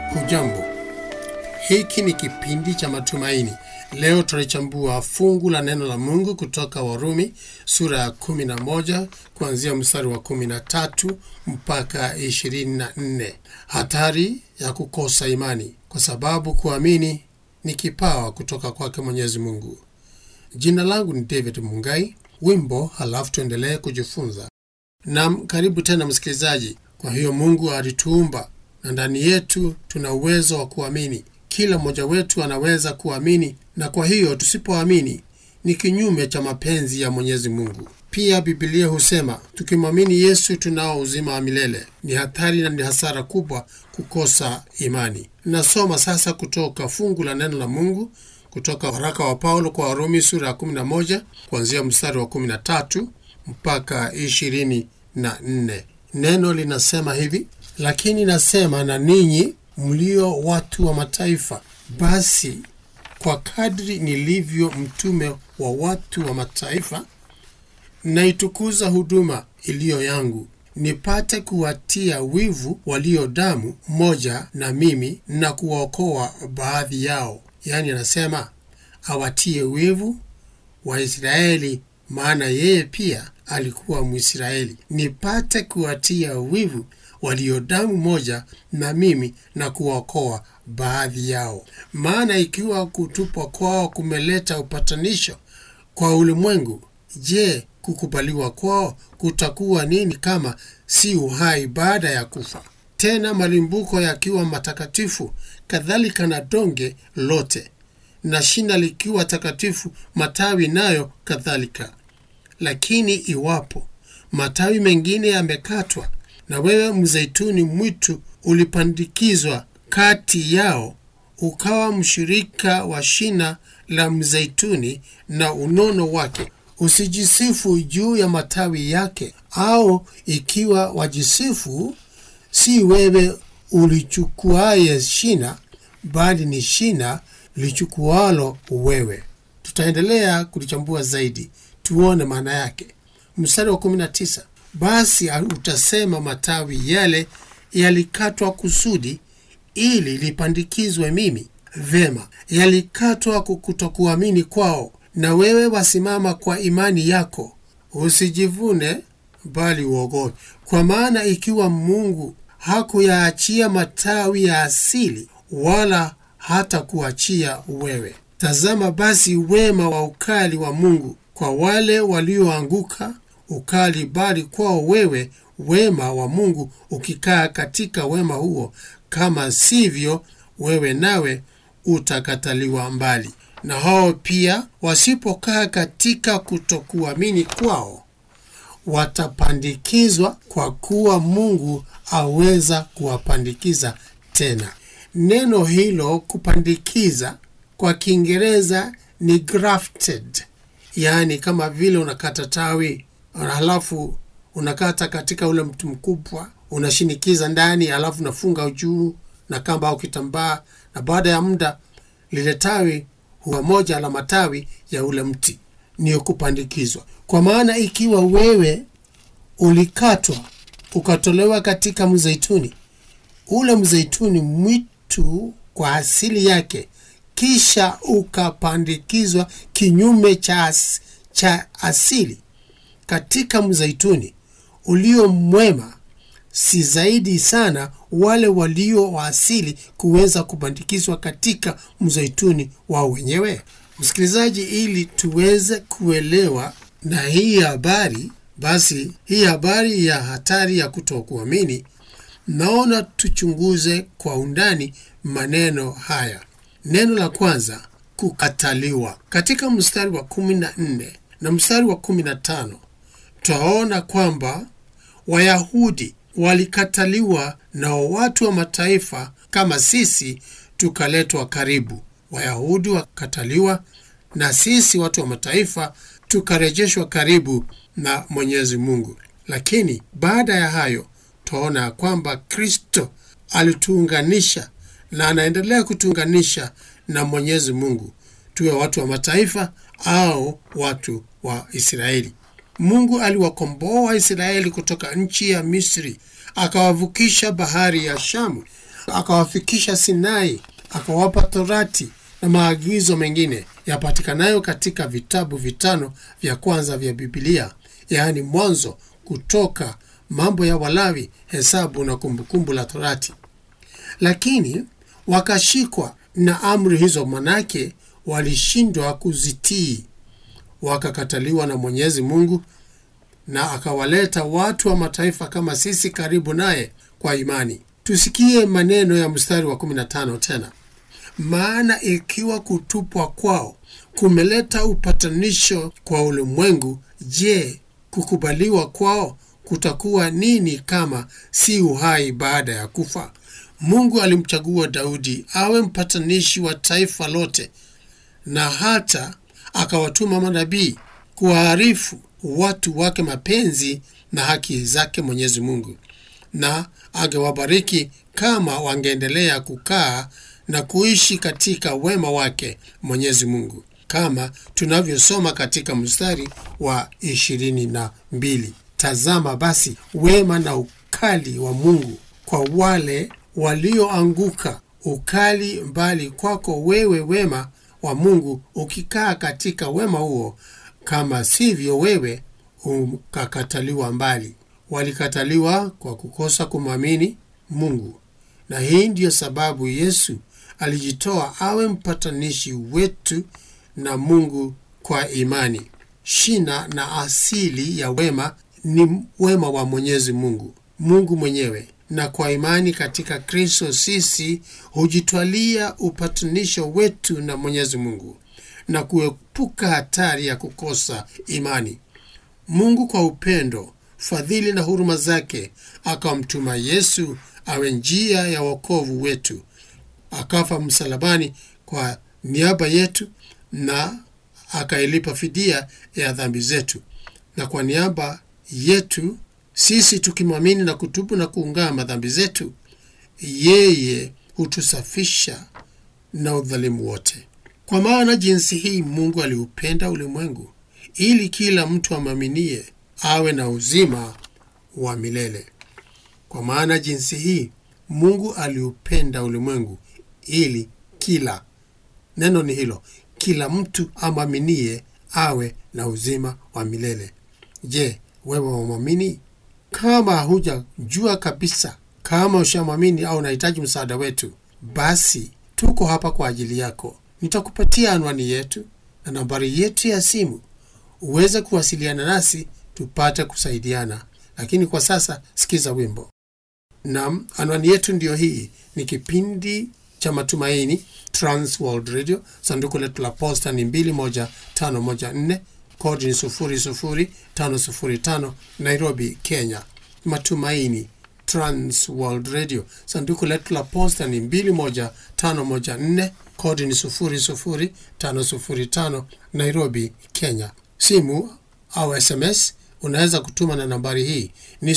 Hujambo, hiki ni kipindi cha matumaini. Leo tunalichambua fungu la neno la Mungu kutoka Warumi sura ya 11 kuanzia mstari wa 13 mpaka 24. Hatari ya kukosa imani, kwa sababu kuamini ni kipawa kutoka kwake Mwenyezi Mungu. Jina langu ni David Mungai. Wimbo halafu tuendelee kujifunza. Nam, karibu tena msikilizaji. Kwa hiyo Mungu alituumba na ndani yetu tuna uwezo wa kuamini. Kila mmoja wetu anaweza kuamini, na kwa hiyo tusipoamini ni kinyume cha mapenzi ya Mwenyezi Mungu. Pia Biblia husema tukimwamini Yesu tunao uzima wa milele. Ni hatari na ni hasara kubwa kukosa imani. Nasoma sasa kutoka fungu la neno la Mungu kutoka waraka wa Paulo kwa Warumi sura ya 11 kuanzia mstari wa 13 mpaka 24. Neno linasema hivi: lakini nasema na ninyi mlio watu wa mataifa, basi kwa kadri nilivyo mtume wa watu wa mataifa, naitukuza huduma iliyo yangu, nipate kuwatia wivu walio damu moja na mimi, na kuwaokoa baadhi yao. Yaani anasema awatie wivu Waisraeli, maana yeye pia alikuwa Mwisraeli, nipate kuwatia wivu walio damu moja na mimi na kuwaokoa baadhi yao. Maana ikiwa kutupwa kwao kumeleta upatanisho kwa ulimwengu, je, kukubaliwa kwao kutakuwa nini kama si uhai baada ya kufa? Tena malimbuko yakiwa matakatifu, kadhalika na donge lote, na shina likiwa takatifu, matawi nayo kadhalika. Lakini iwapo matawi mengine yamekatwa na wewe mzeituni mwitu ulipandikizwa kati yao, ukawa mshirika wa shina la mzeituni na unono wake, usijisifu juu ya matawi yake. Au ikiwa wajisifu, si wewe ulichukuaye shina, bali ni shina lichukualo wewe. Tutaendelea kulichambua zaidi, tuone maana yake. Mstari wa 19 basi utasema matawi yale yalikatwa kusudi ili lipandikizwe mimi. Vema, yalikatwa kutokuamini kwao, na wewe wasimama kwa imani yako. Usijivune bali uogope, kwa maana ikiwa Mungu hakuyaachia matawi ya asili, wala hata kuachia wewe. Tazama basi wema wa ukali wa Mungu kwa wale walioanguka ukali bali kwao wewe wema wa Mungu ukikaa katika wema huo, kama sivyo wewe nawe utakataliwa mbali. Na hao pia wasipokaa katika kutokuamini kwao watapandikizwa, kwa kuwa Mungu aweza kuwapandikiza tena. Neno hilo kupandikiza kwa Kiingereza ni grafted, yaani kama vile unakata tawi halafu unakata katika ule mti mkubwa, unashinikiza ndani, halafu unafunga juu na kamba au kitambaa, na baada ya muda lile tawi huwa moja la matawi ya ule mti. Niyo kupandikizwa. Kwa maana ikiwa wewe ulikatwa ukatolewa katika mzeituni, ule mzeituni mwitu kwa asili yake, kisha ukapandikizwa kinyume cha, as, cha asili katika mzeituni ulio mwema, si zaidi sana wale walio wa asili kuweza kupandikizwa katika mzeituni wao wenyewe? Msikilizaji, ili tuweze kuelewa na hii habari, basi hii habari ya hatari ya kutokuamini, naona tuchunguze kwa undani maneno haya. Neno la kwanza, kukataliwa. Katika mstari wa kumi na nne na mstari wa kumi na tano twaona kwamba Wayahudi walikataliwa na watu wa mataifa kama sisi tukaletwa karibu. Wayahudi wakataliwa na sisi watu wa mataifa tukarejeshwa karibu na Mwenyezi Mungu. Lakini baada ya hayo twaona ya kwamba Kristo alituunganisha na anaendelea kutuunganisha na Mwenyezi Mungu, tuwe watu wa mataifa au watu wa Israeli. Mungu aliwakomboa Waisraeli kutoka nchi ya Misri, akawavukisha bahari ya Shamu, akawafikisha Sinai, akawapa Torati na maagizo mengine yapatikanayo katika vitabu vitano vya kwanza vya Bibilia, yaani Mwanzo, Kutoka, Mambo ya Walawi, Hesabu na Kumbukumbu la Torati. Lakini wakashikwa na amri hizo, manake walishindwa kuzitii, wakakataliwa na Mwenyezi Mungu, na akawaleta watu wa mataifa kama sisi karibu naye kwa imani. Tusikie maneno ya mstari wa 15 tena. Maana ikiwa kutupwa kwao kumeleta upatanisho kwa ulimwengu, je, kukubaliwa kwao kutakuwa nini kama si uhai baada ya kufa? Mungu alimchagua Daudi awe mpatanishi wa taifa lote, na hata akawatuma manabii kuwaarifu watu wake mapenzi na haki zake Mwenyezi Mungu, na angewabariki kama wangeendelea kukaa na kuishi katika wema wake Mwenyezi Mungu, kama tunavyosoma katika mstari wa ishirini na mbili. Tazama basi wema na ukali wa Mungu kwa wale walioanguka, ukali mbali kwako wewe, wema wa Mungu ukikaa katika wema huo, kama sivyo wewe ukakataliwa mbali. Walikataliwa kwa kukosa kumwamini Mungu, na hii ndiyo sababu Yesu alijitoa awe mpatanishi wetu na Mungu kwa imani. Shina na asili ya wema ni wema wa Mwenyezi Mungu, Mungu mwenyewe, na kwa imani katika Kristo sisi hujitwalia upatanisho wetu na Mwenyezi Mungu na kuepuka hatari ya kukosa imani. Mungu kwa upendo, fadhili na huruma zake akamtuma Yesu awe njia ya wokovu wetu, akafa msalabani kwa niaba yetu na akailipa fidia ya dhambi zetu, na kwa niaba yetu sisi tukimwamini na kutubu na kuungama dhambi zetu, yeye hutusafisha na udhalimu wote. Kwa maana jinsi hii Mungu aliupenda ulimwengu ili kila mtu amwaminie awe na uzima wa milele. Kwa maana jinsi hii Mungu aliupenda ulimwengu ili kila, neno ni hilo, kila mtu amwaminie awe na uzima wa milele. Je, wewe wamwamini? Kama hujajua kabisa kama ushamwamini au unahitaji msaada wetu, basi tuko hapa kwa ajili yako. Nitakupatia anwani yetu na nambari yetu ya simu uweze kuwasiliana nasi tupate kusaidiana. Lakini kwa sasa sikiza wimbo. Nam, anwani yetu ndiyo hii. Ni kipindi cha Matumaini, Trans World Radio. Sanduku letu la posta ni 21514 kodi ni 00505 Nairobi, Kenya. Matumaini, Trans World Radio. Sanduku letu la posta ni 21514 kodi ni 00505 Nairobi, Kenya. Simu au SMS unaweza kutuma na nambari hii ni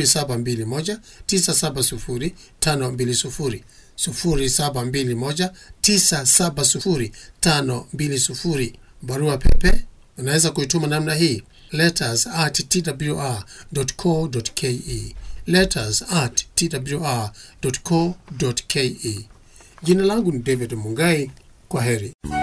0721970520 0721970520. Barua pepe unaweza kuituma namna hii letters at twr.co.ke, letters at twr.co.ke. Jina langu ni David Mungai. Kwa heri.